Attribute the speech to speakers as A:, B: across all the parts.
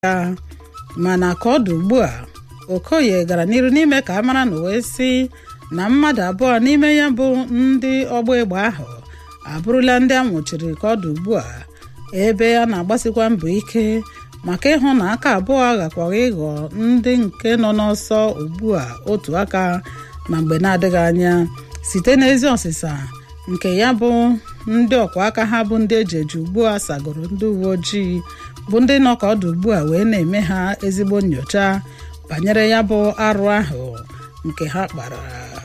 A: ya mana ka ọ dị ugbu a okoye gara n'iru n'ime ka a mara na wee sị na mmadụ abụọ n'ime ya bụ ndị ọgba egbe ahụ abụrụla ndị a nwụchiri ka ọ dị ugbu a ebe a na-agbasikwa mbọ ike maka ịhụ na aka abụọ aghakwaghị ịghọ ndị nke nọ n'ọsọ ugbu a otu aka na mgbe na-adịghị anya site n'ezi ọsịsa nke ya bụ ndị ọkwa aka ha bụ ndị eji eji ugbu a sagoro ndị uwe ojii bụ ndị nọ ka ọdụ ugbu a wee na-eme ha ezigbo nyocha banyere ya bụ arụ ahụ nke ha kpara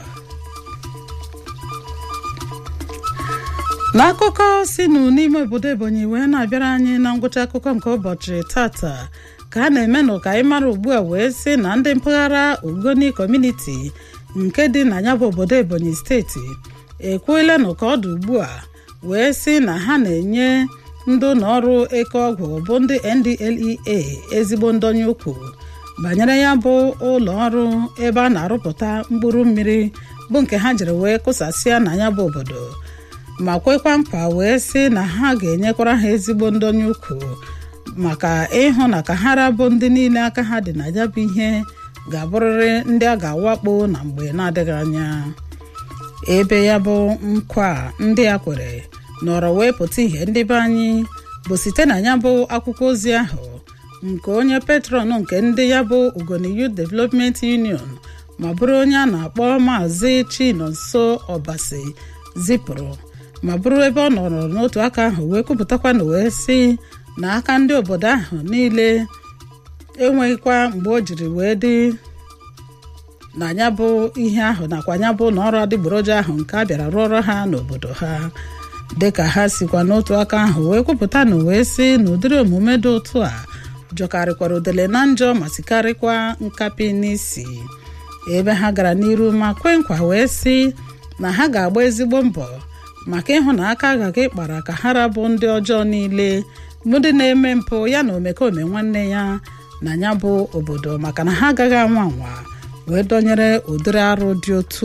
A: n'akụkọ si nụ n'ime obodo ebonyi wee na-abịara anyị na ngwụcha akụkọ nke ụbọchị tata ka a na-emenụ ka anyị mara ugbu a wee sị na ndị mpaghara ogoni kọmuniti nke dị na ya bụ obodo ebonyi steeti ekwuelenụ ka ọ dị ugbu a wee sị na ha na-enye ndị ụlọ ọrụ eke ọgwụ bụ ndị ndlea ezigbo ndonye ukwu banyere ya bụ ụlọ ọrụ ebe a na-arụpụta mkpụrụ mmiri bụ nke ha jiri wee kụsasịa na ya bụ obodo ma kwekwa nkwa wee sị na ha ga-enyekwara ha ezigbo ndonye ukwu maka ịhụ na ka ha rabụ ndị niile aka ha dị na ya bụ ihe ga-abụrịrị ndị a ga-awakpo na mgbe na-adịghị anya ebe ya bụ nkwa ndị a kwere nọrọ wee pụta ihe ndị be anyị bụ site na ya bụ akwụkwọ ozi ahụ nke onye petron nke ndị ya bụ Ugoni Youth Development Union ma bụrụ onye a na-akpọ maazị Chinonso Ọbasi zipụrụ ma bụrụ ebe ọ nọrọ n'otu aka ahụ wee kwupụtakwa na wee sị na aka ndị obodo ahụ niile enweghịkwa mgbe o jiri wee dị na ya bụ ihe ahụ nakwa ya bụ na ọrụ adịgboroja ahụ nke a bịara rụọrọ ha n'obodo ha dịka ha sikwa n'otu aka ahụ wee kwupụta na wee sị na ụdịrị omume dị otu a jọkarịkwara udele na njọ ma sikarịkwa nkapi n'isi ebe ha gara n'iru ma kwe nkwa wee sị na ha ga-agba ezigbo mbọ maka ịhụ na aka agaghị kpara ka ha rabụ ndị ọjọọ niile bụ ndị na-eme mpụ ya na omekome nwanne ya na ya bụ obodo maka na ha agaghị anwa anwa wee dọnyere ụdịrị arụ dị otu